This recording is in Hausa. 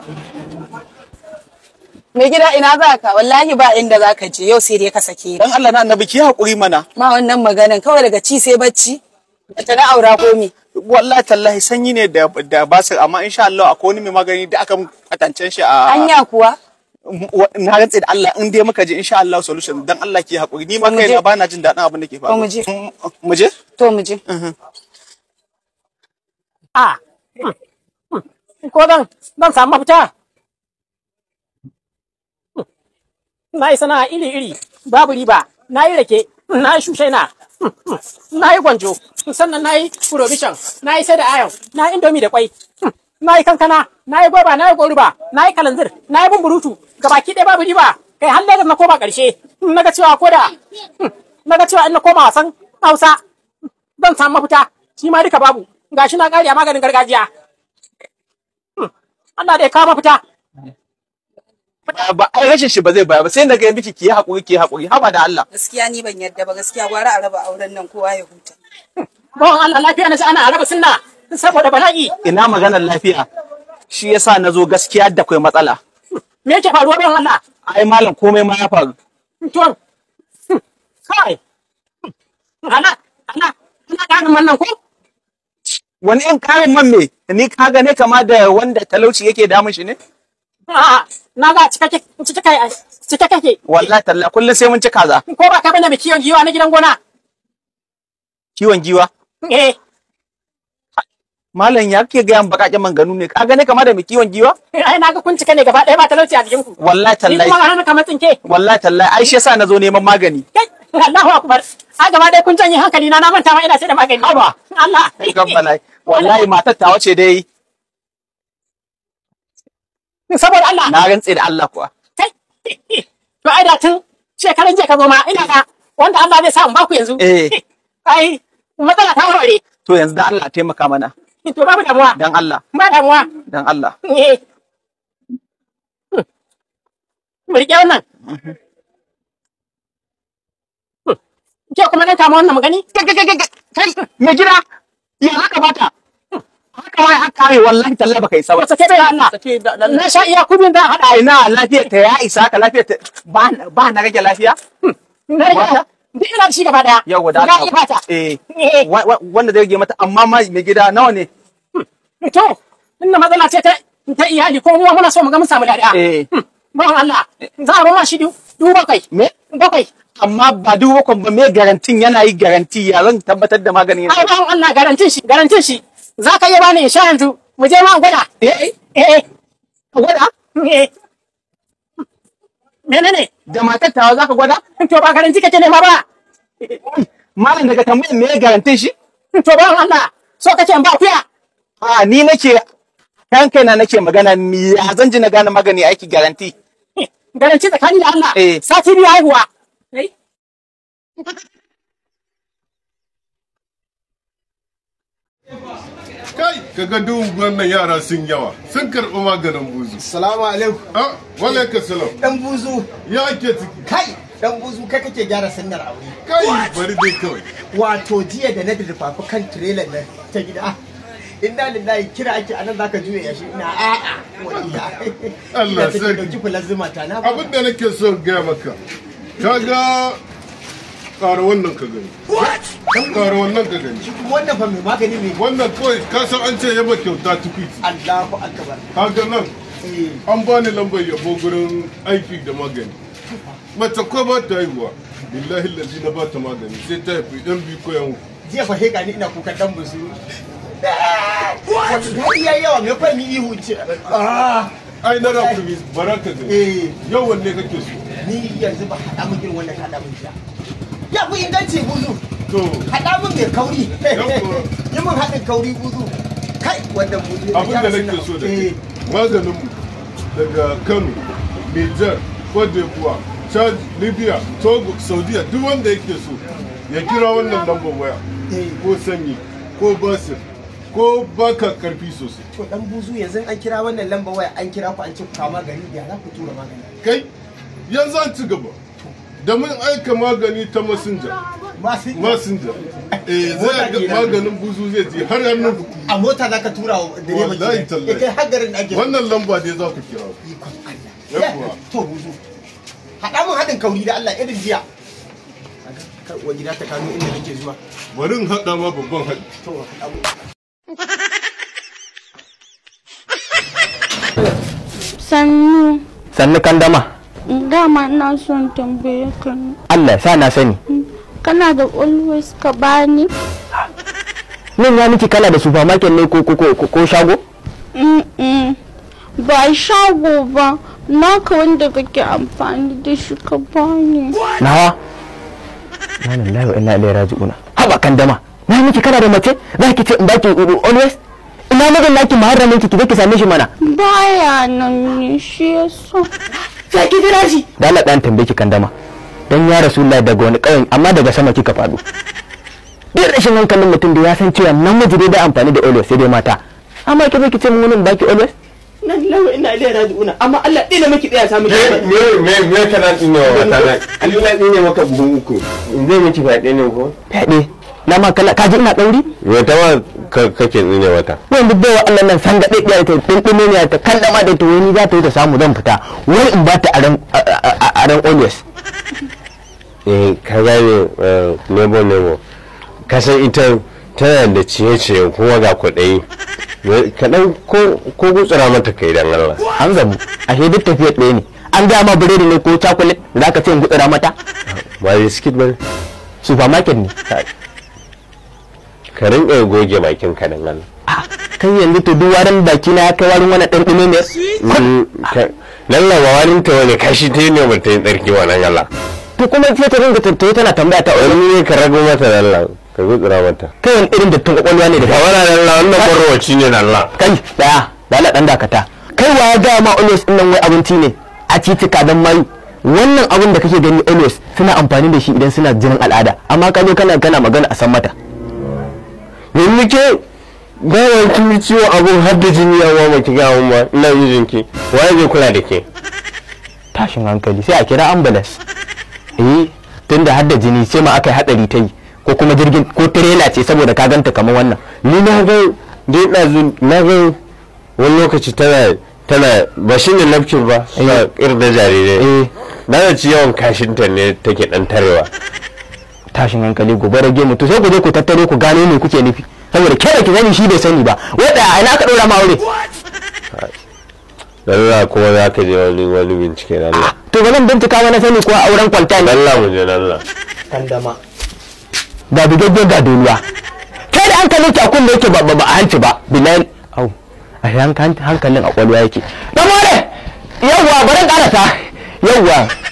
Mai gida ina za ka wallahi ba inda za ka je yau sai dai ka sake ni. Dan Allah na annabi ki hakuri mana. Ma wannan maganan kawai daga ci sai bacci. Ta na aura ko me? Wallahi tallahi sanyi ne da da basir amma insha Allah akwai wani mai magani da aka kwatancen shi a Anya kuwa? na rantse da Allah in dai muka je insha Allah solution dan Allah ki hakuri ni ma To mu je. kaina bana jin daɗin abin da ke faruwa. To mu je. Mu je? To mu je. a ko zan zan samu mafita na yi sana'a iri-iri babu riba na yi rake na yi shushaina na yi gwanjo sannan na yi provision na yi sai da ayon na yi indomi da kwai na yi kankana na yi goba na yi goruba na yi kalanzir na yi bumburutu gabaki ɗaya babu riba kai har Lagos na koma ƙarshe na ga cewa ko da na ga cewa in na koma wasan hausa zan samu mafita shi ma duka babu gashi na ƙari a maganin gargajiya Allah da ya kawo mafita Ba ai rashin shi ba zai baya ba sai na ga miki ki yi hakuri ki yi hakuri haba da Allah. Gaskiya ni ban yadda ba gaskiya gwara a raba auren nan kowa ya huta. bawan Allah lafiya na ji ana raba sunna saboda bala'i Ina maganar lafiya. Shi yasa na zo gaskiya da kai matsala. me yake faruwa bawan Allah Ai malam komai ma ya faru. tuwon kai ana ana ana ƙarin wannan ko Wani in karin man me ni ka gane kama da wanda talauci yake damun shi ne? A'a, na ga cike cike kai cike kake Wallahi talla kullum sai mun ci kaza. ko ba ka bane mai kiwon giwa na gidan gona Kiwon giwa. eh Malam ya ke gayan bakaƙen manganu ne. Ka gane kama da mai kiwon giwa? ai na ga kun cika ne gaba ɗaya ba talauci a jikin ku Wallahi ni kuma tallahi. ga hannun kamar tsinke Wallahi tallahi ai shi yasa na zo neman magani. kai Allahu akbar a gaba ɗaya kun janye hankali na na manta ma ina sai da magani Haba. Allah Kan bala'i. Wallahi matar ta wace dai saboda Allah na rantse da Allah kuwa. kai to ai da tun shekaran jiya ka zo ma ina ga wanda Allah zai sa in baku yanzu Eh. ai matsala ta warware To yanzu da Allah taimaka mana. to babu damuwa Dan Allah. ba damuwa Dan Allah. eh mu riƙe wannan ke kuma nan kama wannan magani Kai kai kai kai me gida ya haka bata. Haka wai haka ai wallahi tallahi baka isa ba. Wata ke bai Allah na sha iya kubin da haɗa Ai na lafiyar ta ya isa ka lafiyar ta ba ba na rage lafiya. na rage ta duk ina da shi gaba daya Yau da ga Allah. ifata Eh. eh wa- wa- Wanda zai rage mata amma ma me gida nawa ne? to inda matsala ce ta ta iyali ko mu muna so mu ga mun samu dada Eh. Bawan Allah za a roma shi du du bakwai Me? bakwai Amma ba duk wakon ba me garantin yana yi garanti ya zan tabbatar da maganin ai yana. bawan Allah garantin shi garantin shi za ka iya bani in sha yanzu mu je ma gwada Eh. eh Gwada? eh menene Da matar tawa zaka gwada? to ba garanti kake nema ba Malam daga tambayar me garantin shi? to bawan Allah so kace in ba kuya A ni nake kan kaina nake magana ni ya zan ji na gane magani aiki garanti. garanti tsakani da Allah Eh. sati biyu haihuwa Eh, Kai, kaga duk wannan yara sun yawa, sun karɓi maganin buzu. Salamu alaikum. Ah, walaika salam. Dan buzu. Ya ake ciki. Kai, dan buzu kai kake gyara sunnar aure. Kai, bari dai kawai. Wato jiya da na dirfafi kan trailer nan ta gida. Inna lillahi kira ake anan zaka juya yashi ina a'a waliya. Allah Ina take sarki. dauki fulan zuma ta na. Abin da nake so in gaya maka, kaga ƙara wannan ka gani. Ƙara wannan ka gani. Kuma wannan fa mai magani mai Wannan kawai ka san an ce yaba kyauta tukwiti. Allahu akbar. Kaga nan, Eh, an bani lambar yabo gurin aiki da magani. Mace ko ba ta haihuwa. Billahi lalzi na ba ta magani sai ta haifi ɗan biyu ko yan uku. jiya fa hega ni ina kukan dan buzu. Wato dadi yayi yawa me fa ni ihu ce. Ah, ai na rakumi baraka gani eh yau wanne kake so ni yanzu ba haɗa min irin wannan ka haɗa min jiya. Ya fi inganci buzu. to haɗa min mai kauri Yawwa. yi min haɗin kauri buzu kai wannan buzu abin da nake so da kai maganin mu daga Kano Niger Cote d'Ivoire Chad Libya Togo Saudiya duk wanda yake so ya kira wannan lambar waya Eh. ko sanyi ko basir ko baka karfi sosai to dan buzu yanzu an kira wannan lamba waya an kira ku an ce ku kawo magani da za ku tura magani kai yanzu an ci gaba da mun aika magani ta messenger masu messenger eh Mota zai ga kenan. maganin buzu zai je har hannun a mota za ka tura wa direba Wallahi kenan. tallahi. ya kai har garin da ake wannan lamba dai za ku kira ikon Allah Yawwa. Ya, to buzu haɗa mun haɗin kauri da Allah irin jiya Kar uwar gida ta kano inda nake zuwa bari in haɗa ma babban haɗi to haɗa mun sannu sannu kan dama dama na son tambaye ka ne. Allah ya sa na sani kana da always ka bani nan ya miki kala da supermarket ne ko ko ko, ko shago Mm-mm. ba shago ba naka wanda kake amfani da shi ka bani nawa na lillahi wa inna ilaihi raji'una haba kan dama na miki kala da mace za ki ce in baki uh, always ina mijin naki muharramin ki ki je ki same shi mana baya nan ne shi yasa sai ki jira shi da Allah dan tambaye ki kan dama dan ya rasulullahi daga wani kauyen amma daga sama kika faɗo duk rashin hankalin mutum da ya san cewa namiji dai da amfani da always sai dai mata amma ki zo ki ce mun wani in baki always na lillahi wa inna ilaihi raji'una amma Allah dina miki tsaya samu me me me kana tsine wa wata na Allah tsine maka buhun uku zai miki faɗe ne ko fyaɗe na ma kala ka ji ina ɗauri wata ma ka- kake tsine wata wanda bai wa Allah nan san da ɗaya ta ɗinɗime ne ta kallama da ta wani za ta yi ta samu zan fita wai in ba ta aran aran always eh ka gane eh, nebo nebo ka san ita tana da ciye-ciye kuma ga kwaɗayi kaɗan ko ko gutsura mata kai dan Allah an gamu ashe duk tafiyar ɗaya ne an gaya ma biredi ne ko chocolate za ka ce in gutsura mata ba biskit ba supermarket ne ka rinka goge bakin ka dan Allah Ah, kai yanzu to duk warin baki na ya kai warin wani ɗanɗime ne Mm, ka- lalla ba wani ta wani kashi ta yi ne ba ta yi tsarki wa nan Allah to kuma sai ta ringa tattaye tana tambaya ta wani ne ka rago mata da Allah ka gutsura mata kai wani irin dattin kwakwalwa ne da ka kai wani da Allah wannan kwarwaci ne da Allah kai daya da Allah dan dakata kai wa ya gaya ma always din nan wai abinci ne a titika dan mayu wannan abin da kake gani always suna amfani da shi idan suna jinin al'ada amma ka zo kana kana magana a san mata yanzu ke gawar kin yi ciwo abun har da jini ya wa ki ga mun ba ina mijin ki waye zai kula da ke tashin hankali sai a kira ambulance eh tunda har da jini sai ma aka yi hadari ta yi ko kuma jirgin ko trailer ce saboda ka ganta kamar wannan ni na ga dai ɗazu na ga wani lokaci tana tana ba shi ne nafkin ba suna irin da jarirai eh na da ci yawan kashinta ne take dan tarewa tashin hankali gobe rage mu to sai ku je ku tattare ku gano me kuke nufi saboda kera ki sani shi bai sani ba wanda a ina ka dora ma aure Allah kuma za ka je wani wani bincike da Allah to ba zan bincika wani sani ko auren kwalta ne Allah mu je da Allah kandama ga bigaggen ga duniya kai da hankalin ki a kun da yake ba ba ba a hanci ba bilal au a hankalin hankalin a kwalwa yake dan more yawwa bari karasa yawwa